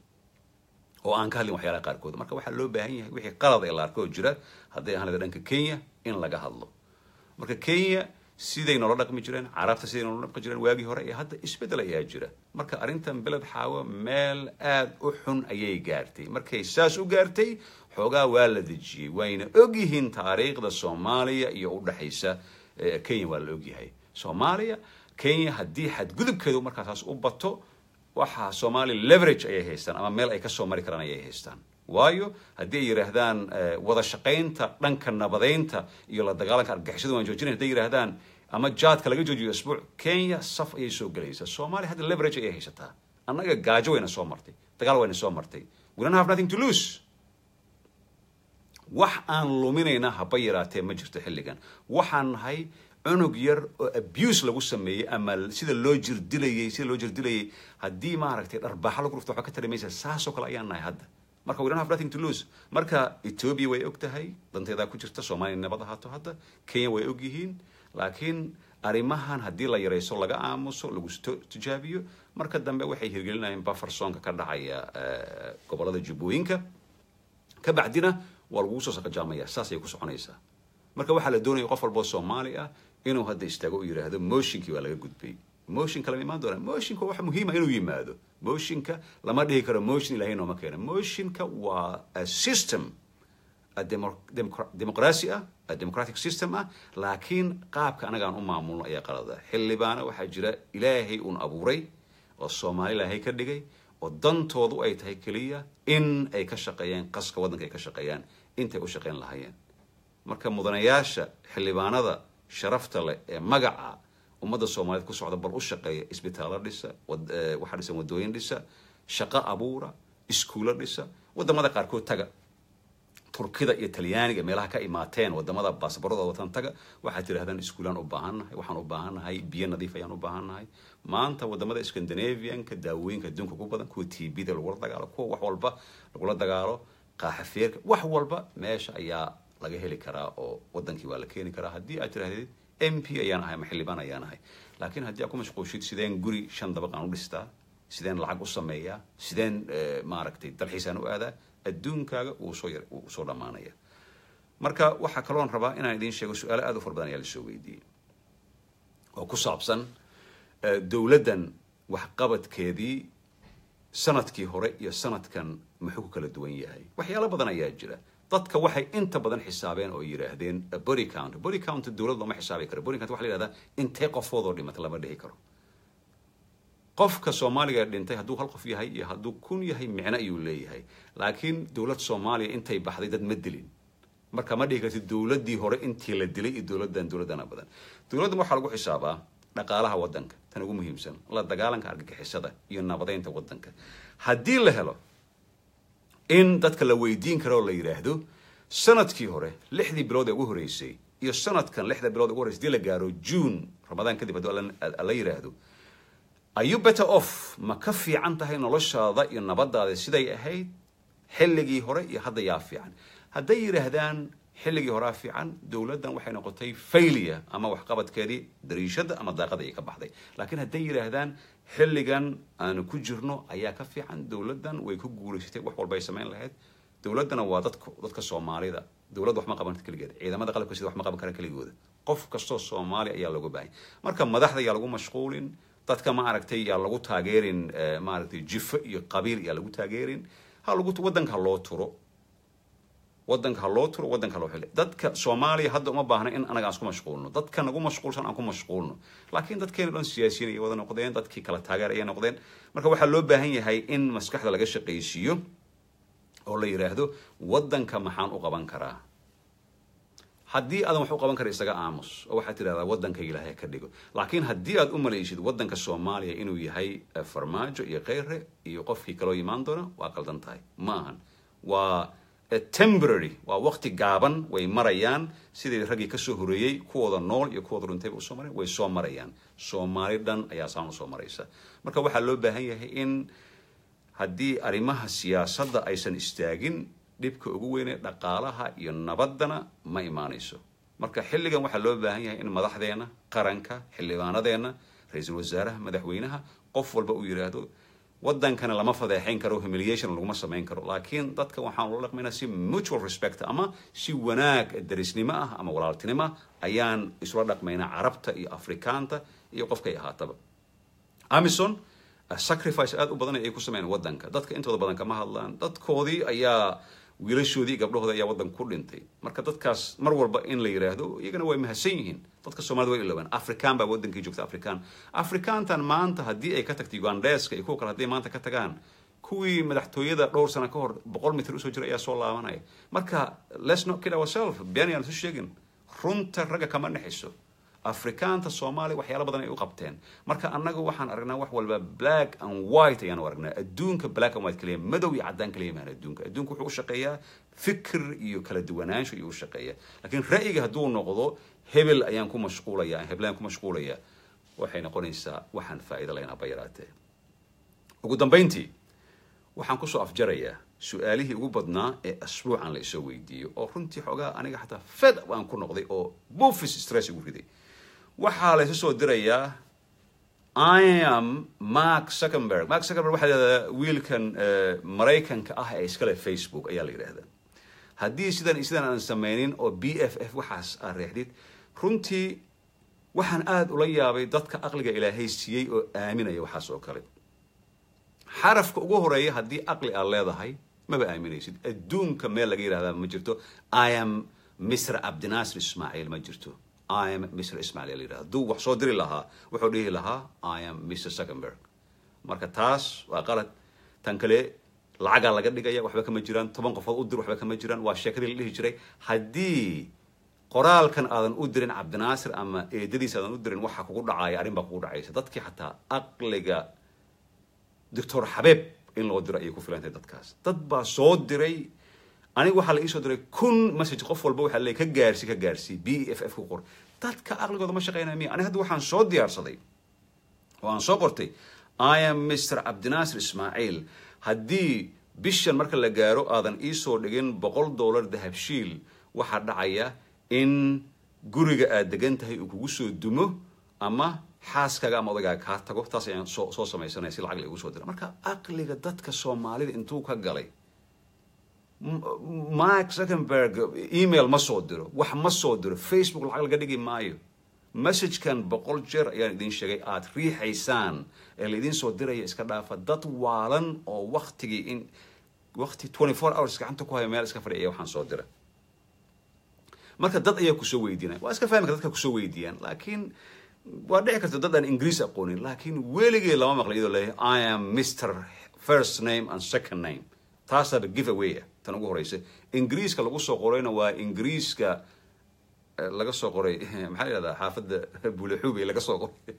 oo aan ka hadlin waxyaalaha qaarkood marka waxaa loo baahan yahay wixii qalad ee la arko oo jira hadday ahaan dhanka kenya in laga hadlo marka kenya siday noola dhaqmi jireen carabta siday noola dhaqmi jireen waagii hore iyo hadda isbeddel ayaa jira marka arrintan beled xaawo meel aada u xun ayay gaartay markay saas u gaartay xoogaa waa la dejiyey wayna ogyihiin taariikhda soomaaliya iyo u dhexaysa kenya waa la ogyahay soomaaliya kenya haddii xadgudubkeedu markaa saas u bato waxaa soomaaliya leverage ayay haystaan ama meel ay kasoo mari karaan ayay haystaan waayo haddii ay yidhaahdaan wada shaqaynta dhanka nabadeynta iyo la dagaalanka argagixisada waan joojinayn hadday yidhaahdaan ama jaadka laga joojiyo isbuuc kenya saf ayay soo gelaysaa soomaaliya hadda leverage ayay haysataa annaga gaajo wayna soo martay dagaal wayna soo martay we don't have nothing to lose wax aan luminayna haba yaraatee ma jirto xilligan waxaan nahay cunug yar oo abuse lagu sameeyey ama sida loo jirdilayey sida loo jirdilayey haddii maaragtay dharbaaxa lagu rufto waxba ka tari maysa saasoo kale ayaan nahay hadda marka we don't have nothing to lose marka ethiopia way og tahay danteedaa ku jirta soomaaliya nabad ahaato hadda kenya way og yihiin laakiin arrimahan haddii la yarayso laga aamuso lagu tijaabiyo marka dambe waxay hirgelinayeen buffersonka ka dhacaya gobolada jubbooyinka ka bacdina waa lagugu soo saqajaamaya saasay ku soconaysaa marka waxaa la doonaya qof walboo soomaali ah inuu hadda istaago u yidhaahdo motionkii waa laga gudbay motionka lama imaan doona motionka waxa muhiima inuu yimaado motionka lama dhihi karo motion ilahay nooma keena motionka waa a system a demoqracy ah a democratic system ah laakiin qaabka anaga aan u maamulno ayaa qalada xildhibaana waxaa jira ilaahay uun abuuray oo soomaali ilaahay ka dhigay oo dantoodu ay tahay keliya in ay ka shaqeeyaan qaska waddanka ay ka shaqeeyaan intay u shaqeyn lahaayeen marka mudanayaasha xildhibaanada sharafta leh ee magaca ummadda soomaaliyeed ku socda bal u shaqeeya isbitaallo dhisa waxaa dhisan waddooyin dhisa shaqo abuura iskuulo dhisa waddamada qaarkood taga turkida iyo talyaaniga meelaha ka imaateen wadamada baasbaradooda watan taga waxaad tidhahdaan iskuulaan u baahannahay waxaan u baahannahay biyo nadiif ayaan u baahannahay maanta wadamada scandinavianka daawooyinka adduunka ku badan kuwa t b da lagula dagaalo kuwa wax walba lagula dagaalo qaaxafeerka wax walba meesha ayaa laga heli karaa oo wadankii waa la keeni karaa haddii aad tidhahdid m p ayaan ahay ama xildhibaan ayaan ahay laakiin haddii aad ku mashquushid sideen guri shan dabaq aan u dhistaa sideen lacag u sameeyaa sideen maaragtay dalxiisaan u aadaa adduunkaaga wuu soo yar wuu soo dhammaanaya marka waxaa kaloon rabaa inaan idiin sheego su-aalo aada u fara badan ayaa lasoo weydiiyey oo ku saabsan dowladdan waxqabadkeedii sanadkii hore iyo sanadkan muxuu ku kala duwan yahay waxyaalo badan ayaa jira dadka waxay inta badan xisaabeen oo yidhaahdeen body count body count dowlad looma xisaabi karo body count waxa la yihahdaa intee qofoodoo dhimata lama dhihi karo qofka soomaaliga dhintay hadduu hal qof yahay iyo hadduu kun yahay micno ayuu leeyahay laakiin dowlad soomaaliya intay baxday dad ma dilin marka ma dhihi kartid dowladdii hore intii la dilay iyo dowladdan dowladdana badan dowladdan waxaa lagu xisaabaa dhaqaalaha waddanka tan ugu muhiimsan la dagaalanka argagixisada iyo nabadeynta waddanka haddii la helo in dadka la weydiin karo oo la yidhaahdo sanadkii hore lixdii bilood ee ugu horreysay iyo sanadkan lixda bilood ugu horreysay hadii la gaaro june ramadaan kadib hadduu la yidhaahdo are you better off ma ka fiican tahay noloshaada iyo nabadaada siday ahayd xilligii hore iyo hadda yaa fiican hadday yidhaahdaan xilligii horaa fiican dowladdan waxay noqotay failure ama waxqabadkeedii dariishada ama daaqada ay ka baxday laakiin hadday yidhaahdaan xilligan aanu ku jirno ayaa ka fiican dowladdan way ku guulaysatay wax walba ay samayn lahayd dowladdana waa dadka dadka soomaalida dowladda wax ma qaban keligeed ciidamada qalabka sida wax ma qaban karaan keligooda qof kastoo soomaali ayaa looga baahay marka madaxda yaa lagu mashquulin dadka ma aragtay yaa lagu taageerin maaragtay jifo iyo qabiil yaa lagu taageerin ha lagu waddanka ha loo turo waddanka ha loo turo waddanka ha loo xili dadka soomaaliya hadda uma baahna in anaga aan isku mashquulno dadka nagu mashquulsan aan ku mashquulno laakiin dadkeena dhan siyaasiyiin ayay wada noqdeen dadkii kala taageer ayay noqdeen marka waxaa loo baahan yahay in maskaxda laga shaqaysiiyo oo la yidhaahdo waddanka maxaan u qaban karaa haddii aadan wax u qaban kara isaga aamus oo waxaad tidhahdaa waddanka ilaahay ka dhigo laakiin haddii aad u malaysid waddanka soomaaliya inuu yahay farmaajo iyo kheyre iyo qofkii kaloo imaan doona waa qaldan tahay ma ahan waa temporary waa waqti gaaban way marayaan sidii raggii kasoo horeeyey kuwooda nool iyo kuwooda dhuntayba usoo mareen way soo marayaan soomaali dhan ayaa saan usoo maraysa marka waxaa loo baahan yahay in haddii arrimaha siyaasadda aysan istaagin dhibka ugu weyne dhaqaalaha iyo nabaddana ma imaanayso marka xilligan waxaa loo baahan yahay in madaxdeena qaranka xildhibaanadeenna ra-iisul wasaaraha madaxweynaha qof walba uu yidhaahdo waddankana lama fadeexayn karo humiliation laguma samayn karo laakiin dadka waxaan ula dhaqmaynaa si mutual respect ama si wanaag darisnimo ah ama walaaltinimo ah ayaan isula dhaqmaynaa carabta iyo afrikaanta iyo qofkay ahaataba amison sacrifice aada u badan ay ku sameeyaan waddanka dadka intooda badan kama hadlaan dadkoodii ayaa wiilashoodii gabdhahooda ayaa waddanka ku dhintay marka dadkaas mar walba in la yidhaahdo iyagana way mahadsan yihiin dadka soomaalida way ilowaan afrikaan baa waddankii joogta afrikaan afrikaantan maanta haddii ay ka tagtay ugandeska iyo kuwa kale hadday maanta ka tagaan kuwii madaxtooyada dhowr sano ka hor boqol mitir usoo jira ayaa soo laabanaya marka let's not kid ourselves been ayaan isu sheegin runta ragga kama dhexayso afrikaanta soomaaliya waxyaala badan ay u qabteen marka annaga waxaan aragnaa wax walba black and white ayaanu aragnaa adduunka black and white kaliya madow iyo caddaan kaliya maan adduunka adduunka wuxuu u shaqeeyaa fikir iyo kala duwanaansho iyo u shaqeeya laakiin ra'yiga hadduu noqdo hebel ayaan ku mashquulaya heblaan ku mashquulaya waxay noqonaysaa waxaan faa'iido lahayn aba yaraatee ugu dambayntii waxaan kusoo afjarayaa su-aalihii ugu badnaa ee asbuucan la isoo weydiiyo oo runtii xoogaa aniga xataa fed aan ku noqday oo bufis stress igu riday waxaa la isu soo dirayaa I am Mark Zuckerberg. Mark Zuckerberg waxaa yidhahdaa wiilkan maraykanka ah ee iskale Facebook ayaa la yidhaahdaa haddii sidan sidan aan sameynin oo b f f waxaas aad reexdid runtii waxaan aada ula yaabay dadka aqliga ilaahay siiyey oo aaminaya waxaas oo kale xarafka ugu horeeya haddii aqli aad leedahay maba aaminaysid adduunka meel laga yidhahdaa ma jirto i am mr cabdinaasir ismaaciil ma jirto i am mr ismaaciil la yidhahda hadduu wax soo diri lahaa wuxuu dhihi lahaa i am mr zuckerberg marka taas waa qalad tan kale lacagaa laga dhigaya waxba kama jiraan toban qofood u dir waxba kama jiraan waa sheekadii la dhihi jiray haddii qoraalkan aadan u dirin cabdinaasir ama eedadiis aadan u dirin waxa kugu dhacaya arrin baa kugu dhacaysa dadkii xataa aqliga doctor xabeeb in loo diro ayay ku filantahay dadkaas dad baa soo diray aniga waxaa la iisoo diray kun message qof walba waxaa leey ka gaarsi ka gaarsi b e f f ku qor dadka aqligooda ma shaqeynaya miya aniga hadda waxaan soo diyaarsaday oo aan soo qortay i am mr cabdinaasir ismaaciil haddii bishan marka la gaaro aadan iisoo dhigin boqol dollar dahabshiil waxaa dhacaya in guriga aad degan tahay uu kugu soo dumo ama xaaskaaga ama odagaaga kaa tago taas ayaan soo soo samaysanaya si lacag la igu soo dira marka aqliga dadka soomaalida intuu ka galay mark zuckerberg email ma soo diro wax ma soo diro facebook lacag laga dhigi maayo messagekan boqol jeer ayaan idin sheegay aada riixaysaan ee laidin soo diraya iska dhaafa dad waalan oo waktigii in wakti twenty four hours gacanta ku haya meel iska fadhiya waxaan soo dira marka dad ayaa kusoo weydiinaya waa iska fahmi kara dadka kusoo weydiiyaan laakiin waa dhici karta dad aan ingiriis aqoonin laakiin weligee lama maqla iyadoo leeyahay i am mr first name and second name taasaaba give away ah tan ugu horeysa ingiriiska lagu soo qorayna waa ingiriiska laga soo qoray maxaa la yihahdaa xaafadda bulaxuubey laga soo qoray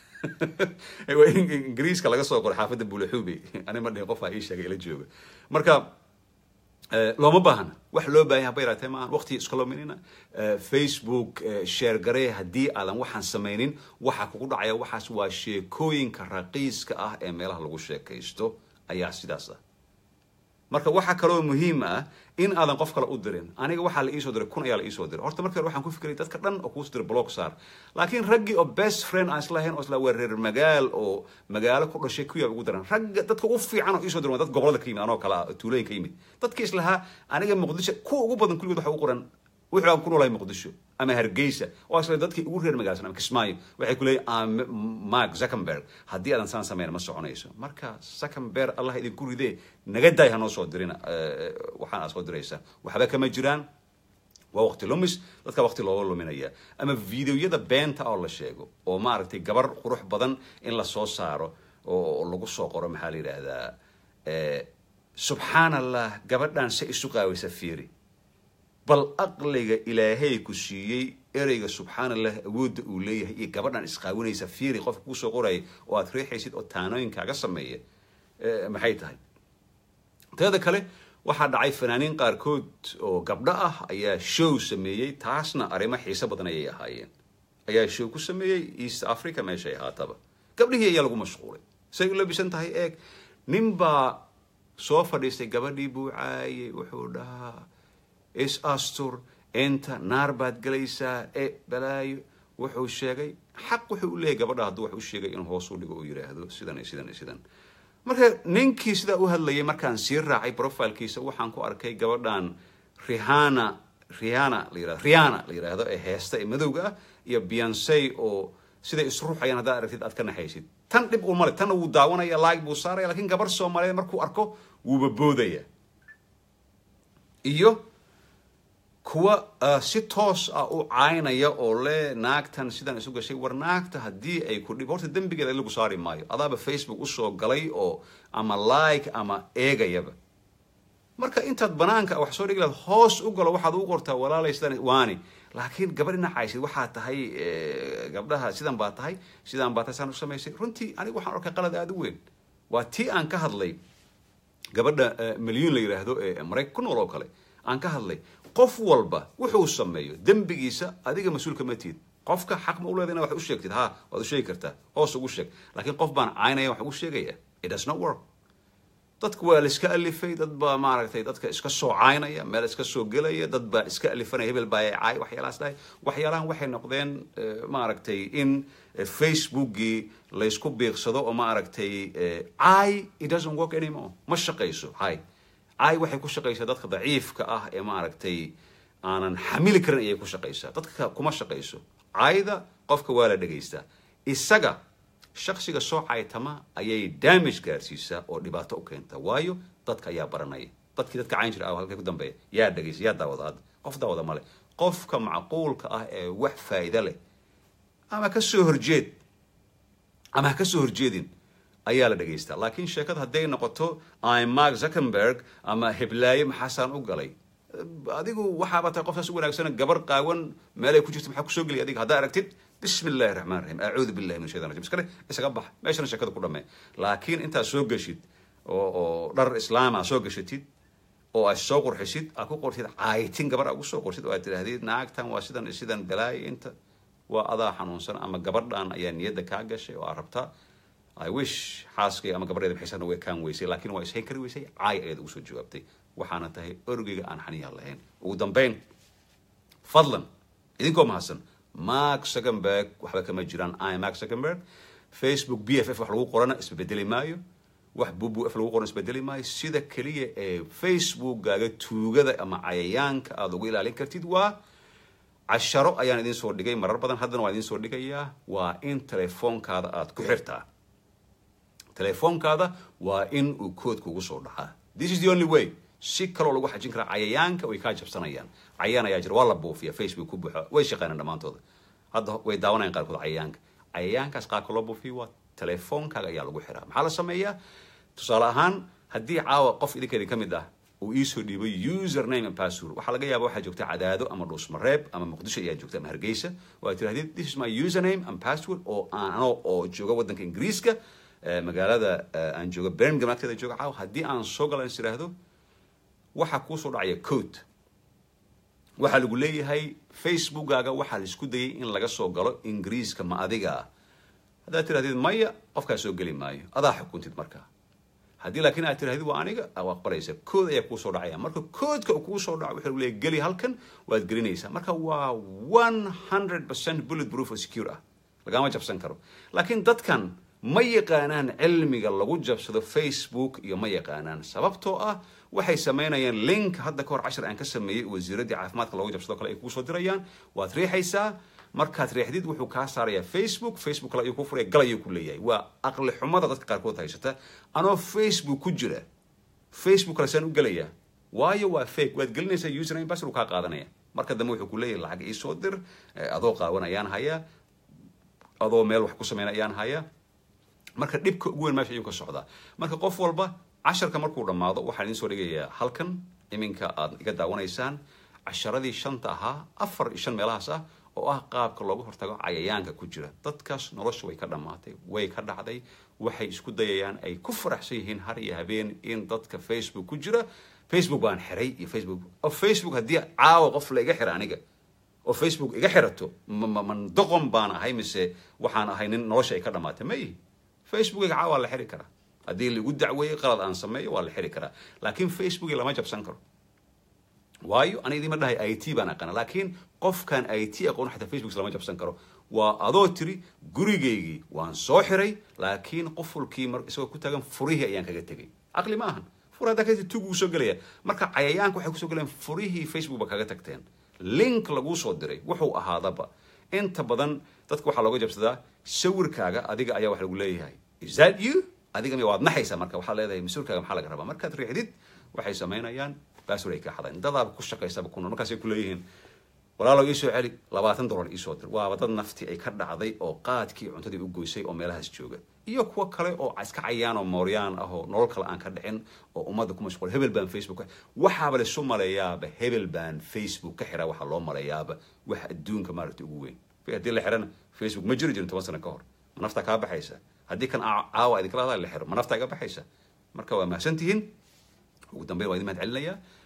waa ingiriiska laga soo qoray xaafadda bulaxuubey ani ma dhihin qofaa ii sheegay ila jooga marka looma baahna wax loo baahan haba yaraatee maahan waqti iska luminina facebook sheer garee haddii aadan waxaan samaynin waxa kugu dhacaya waxaas waa sheekooyinka raqiiska ah ee meelaha lagu sheekaysto ayaa sidaas ah marka waxaa kaloo muhiim ah in aadan qof kale u dirin aniga waxaa la iisoo diray kun ayaa la iisoo diray horta marka hore waxaan ku fikiray dadka dhan oo kuus diray blog saar laakiin raggii oo best friend aan islahayn oo isla waa reer magaal oo magaalo ku dhashay kuyaa ugu daran ragga dadka ugu fiican oo iisoo diray waa dad gobolada ka yimid anoo kale ah tuulooyin ka yimid dadkii islahaa aniga muqdisho kuwa ugu badan kulligood waxa ugu qoran wuxuu aan ku noolahay muqdisho ama hargeysa oo asla dadkii ugu reer magaalsan ama kismaayo waxay ku leeyihin mark zuckerberg haddii aadan saan samayn ma soconayso marka zuckerberg allah idinku ridee naga daay hanoo soo dirina waxaan aad soo diraysa waxba kama jiraan waa waqti lumis dadka waqti looga luminaya ama videoyada beenta oo la sheego oo maaragtay gabar qurux badan in la soo saaro oo lagu soo qoro maxaa la yidhaahdaa subxaan allah gabadhan se isu qaawaysa fiiri bal aqliga ilaahay ku siiyey ereyga subxaan allah awoodda uu leeyahay iyo gabadhan isqaawinaysa fiiri qofka kusoo qoraya oo aad riixaysid oo taanooyinkaaga sameeya maxay tahay teeda kale waxaa dhacay fanaaniin qaarkood oo gabdho ah ayaa show sameeyey taasna arrimo xiiso badan ayay ahaayeen ayaa show ku sameeyey east africa meeshay ahaataba gabdhihii ayaa lagu mashquulay say u labisan tahay eeg nin baa soo fadhiistay gabadhii buu caayay wuxuu dhahaa is astur inta naar baad gelaysaa e balaayo wuxuu sheegay xaq wuxuu u leeyahy gabadha hadduu wax u sheegay inuu hoos u dhigo uu yidhaahdo sidan iyo sidan iyo sidan marka ninkii sidaa u hadlayay markaan sii raacay profilkiisa waxaan ku arkay gabadhan rihana rihana la yirahdo riana la yidhaahdo ee heesta ee madowga ah iyo beyonce oo siday isruuxayaan haddaad aragtid aad ka naxaysid tan dhib uu male tanna wuu daawanaya like buu saaraya lakiin gabar soomaaliyeed markuu arko wuuba boodaya iyo kuwa si toos ah u caynaya oo le naagtan sidan isu gashay war naagta haddii ay ku dhib horta dembigeeda lagu saari maayo adaaba facebook usoo galay oo ama like ama eegayaba marka intaad banaanka wax soo dhigi lahayd hoos u galo waxaad u qortaa walaalay sidan waani laakiin gabadh dhinacaysid waxaa tahay gabdhaha sidan baa tahay sidan baa tahay saan u samaysay runtii anigu waxaan arkay qalad aada u weyn waa tii aan ka hadlay gabadha milyuun la yidhaahdo ee maraykan ku nool oo kale aan ka hadlay qof walba wuxuu sameeyo dembigiisa adiga mas-uulka ma tihid qofka xaq ma u leeda ina wax u sheegtid ha waad u sheegi kartaa hoos ugu sheeg laakiin qof baan caynaya wax ugu sheegaya it does not work dadku waa la iska alifay dad baa maaragtay dadka iska soo caynaya meel iska soo gelaya dad baa iska alifanaya hebel baa caay waxyaalahaas dhahay waxyaalahan waxay noqdeen maaragtay in facebookgii laysku biiqsado oo maaragtay caay it doesn't work anymore ma shaqayso caay caay waxay ku shaqaysaa dadka daciifka ah ee maaragtay aanan xamili karin ayay ku shaqaysaa dadka kuma shaqayso caayda qofka waa la dhegaystaa isaga shaksiga soo caytama ayay damage gaarsiisaa oo dhibaato u keenta waayo dadka ayaa baranaya dadkii dadka cayn jira ah halkay ku dambeeya yaa dhegaysa yaa daawada hadda qof daawada male qofka macquulka ah ee wax faa'iido leh ama ka soo horjeed ama ha ka soo horjeedin ayaa la dhegaystaa laakiin sheekada hadday noqoto im mark zuckerberg ama heblaaye maxaasaan u galay adigu waxaaba tahay qofkaas u wanaagsan gabar qaawan meelay ku jirto maxaa kusoo geliya adiga haddaa aragtid bismi illahi raxmaan raxiim acuudu billahi min shaytan rajim iskale isaga bax meeshana sheekada ku dhammee laakiin intaad soo geshid oo oo dhar islaama soo geshatid oo aad soo qurxisid aad ku qortid caayitin gabar aad ugu soo qortid oo aad tidhaahdid naagtan waa sidan sidan balaaya inta waa adaa xanuunsan ama gabadhan ayaa niyadda kaa gashay oo aad rabtaa i wish xaaskay ama gabadheeda maxaysan way kaan weysay laakiin waa ishayn kari weysay caay ayaad ugu soo jawaabtay waxaana tahay orgeyga aan xaniya lahayn ugu dambayn fadlan idinkoo mahadsan mark zuckerberg waxba kama jiraan i mark zuckerberg facebook b f f wax lagu qorana isbedeli maayo wax bubu f lagu qorana isbedeli maayo sida keliya ee facebookkaaga tuugada ama cayayaanka aada ugu ilaalin kartid waa casharo ayaan idin soo dhigay marar badan haddana waan idin soo dhigayaa waa in telefoonkaada aada ku xirtaa telefoonkaada waa in uu kood kugu soo dhacaa this is the only way si kaloo lagu xajin karaa cayayaanka way kaa jabsanayaan cayayaan ayaa jira waa la buufiya facebook ku buuxa way shaqeynaan dhammaantooda hadda way daawanayaan qaarkood cayayaanka cayayaankaas qaarka loo buufiyo waa telefoonkaaga ayaa lagu xiraa maxaa la sameeyaa tusaale ahaan haddii caawa qof idinkeedin ka mid ah uu iisoo dhiibay username and password waxaa laga yaaba waxaa joogta cadaado ama dhuusmareeb ama muqdisho ayaa joogta ama hargeysa oo aad tirahdid this is my username and password oo aan ano oo jooga waddanka ingiriiska magaalada aan jooga birmingham agteeda jooga caawa haddii aan soo gala is iraahdo waxaa kuu soo dhacaya code waxaa lagu leeyahay facebookkaaga waxaa la isku dayay in laga soo galo ingiriiska ma adiga ah haddaad tirahdid maya qofkaa soo geli maayo adaa xukuntid markaa haddii laakiin aad tirahdid waa aniga aa aqbalaysa kood ayaa kuu soo dhacaya marka koodka kuu soo dhaco wuxuu leeyahay geli halkan waad gelinaysaa marka waa one hundred percent bullet proof oo secure ah lagama jabsan karo laakiin dadkan ma yaqaanaan cilmiga lagu jabsado facebook iyo ma yaqaanaan sababtoo ah waxay samaynayaan link hadda kahor cashar aan ka sameeyey wasiiraddii caafimaadka loogu jabsado kale ay kuu soo dirayaan waad riixaysaa markaad riixdid wuxuu kaa saarayaa facebook facebook kale ayuu ku furaya gal ayuu ku leeyahay waa aqli xumada dadka qaarkood haysata anoo facebook ku jira facebook kale saan u gelayaa waayo waa fake waad gelinaysaa username password uu kaa qaadanaya marka dambe wuxuu ku leeyahay lacag ii soo dir adoo qaawan ayaan hayaa adoo meel wax ku sameyn ayaan hayaa marka dhibka ugu weyn meesha ayuu ka socdaa marka qof walba casharka markuu dhammaado waxaan idiin soo dhigayaa halkan iminka aad iga daawanaysaan casharadii shanta ahaa afar iyo shan meelahaas ah oo ah qaabka looga hortago cayayaanka ku jira dadkaas nolosha way ka dhammaatay way ka dhacday waxay isku dayayaan ay ku faraxsan yihiin har iyo habeen in dadka facebook ku jira facebook baan xiray iyo facebook oo facebook haddii caawa qof la iga xira aniga oo facebook iga xirato man doqon baan ahay mise waxaan ahay nin nolosha ay ka dhamaatay ma ihi facebookiga caawa waa la xiri karaa haddii laigu dacweeyey qalad aan sameeyo waa la xiri karaa laakiin facebooki lama jabsan karo waayo ana idima dhahay i t baan aqaana laakiin qofkan i t aqoon xataa facebook lama jabsan karo waa adoo tiri gurigaygii waan soo xiray laakiin qofulkii mar isagoo ku taagan furihii ayaan kaga tegay caqli ma ahan fur haddaa ka tug uu soo gelaya marka cayayaanka waxay kusoo gelayaan furihii facebook ba kaga tagteen link laguu soo diray wuxuu ahaadaba inta badan dadka waxaa looga jabsadaa sawirkaaga adiga ayaa wax lagu leeyahay is that you adiga waad naxaysaa marka waxaa leedahay mas-uulkaaga maxaa laga rabaa markaad riixdid waxay samaynayaan baasword ay ka xadaan dadaaba ku shaqaysaba ku nool markaasay ku leeyihiin walaalow iisoo celi labaatan dollar iisoo dir waaba dad nafti ay ka dhacday oo qaadkii cuntadii u goysay oo meelahaas jooga iyo kuwo kale oo iska cayaan oo mooryaan ah oo nolol kale aan ka dhicin oo ummadda ku mashquul hebel baan facebook waxaaba laisu maleeyaaba hebel baan facebook ka xiraa waxaa loo maleeyaaba wax adduunka maaragta ugu weyn haddii la xirana facebook ma jiri jirin toban sano ka hor ma naftaa kaa baxaysa haddii kan caawa idinkala hadaa la xiro ma naftaa iga baxaysa marka waa mahadsan tihiin ugu dambeyn waa idin mahad celinayaa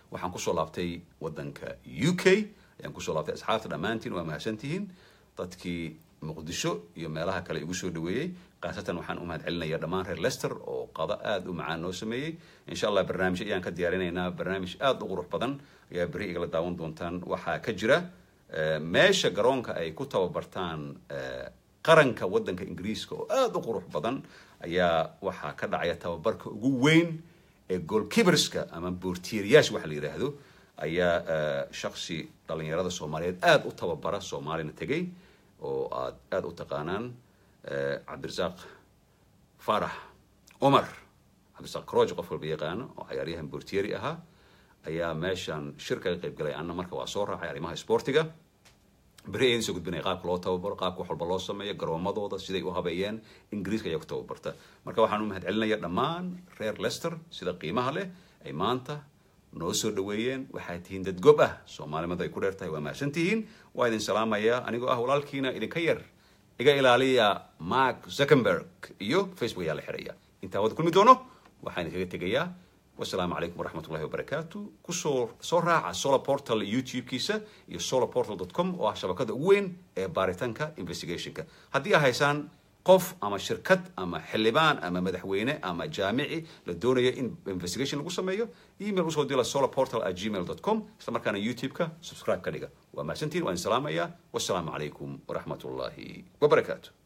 waxaan kusoo laabtay waddanka u k ayaan kusoo laabtay asxaabta dhammaantiin waa mahadsantihiin dadkii muqdisho iyo meelaha kale igu soo dhaweeyey khaasatan waxaan u mahad celinaya dhammaan reer lester oo qado aada u macaan noo sameeyey insha allah barnaamij ayaan ka diyaarinaynaa barnaamij aada u qurux badan ayaa beri igala daawan doontaan waxaa ka jira meesha garoonka ay ku tababartaan qaranka waddanka ingiriiska oo aada u qurux badan ayaa waxaa ka dhacaya tababarka ugu weyn ee goalkeeperska ama boortiiriyaasha waxa la yidhaahdo ayaa shaksi dhalinyarada soomaaliyeed aada u tababara soomaalina tegay oo aad aada u taqaanaan cabdirasaaq farax cumar cabdirasaaq croge qof walba yaqaano oo cayaaryahan boortieri ahaa ayaa meeshan shir kaga qayb galay anna marka waa soo raacay arrimaha sportiga beri ayaan soo gudbinaya qaabka loo tababaro qaabka wax walba loo sameeyo garoomadooda siday u habeeyeen ingiriiska ayaa ku tababarta marka waxaan u mahad celinaya dhammaan reer lester sida qiimaha leh ay maanta noo soo dhaweeyeen waxaad tihiin dad gob ah soomaalimada ay ku dheer tahay waa mahadsan tihiin waa idin salaamaya anigoo ah walaalkiina idinka yar iga ilaaliya mark zuckenberg iyo facebook ayaa la xiraya intaa wada kulmi doono waxaan idinkaga tegayaa wasalaamu calaykum waraxmat ullahi wabarakaatu kusoo soo raaca solar portal youtube-kiisa iyo solar portal com oo ah shabakada ugu weyn ee baaritaanka investigationka haddii a haysaan qof ama shirkad ama xildhibaan ama madaxweyne ama jaamici la doonaya in investigation lagu sameeyo email usoo dila solar portal at gmail com isla markaana youtube-ka subscribe ka dhiga waa mahadsantiin waa idin salaamaya wasalaamu calaykum waraxmat ullahi wabarakaatu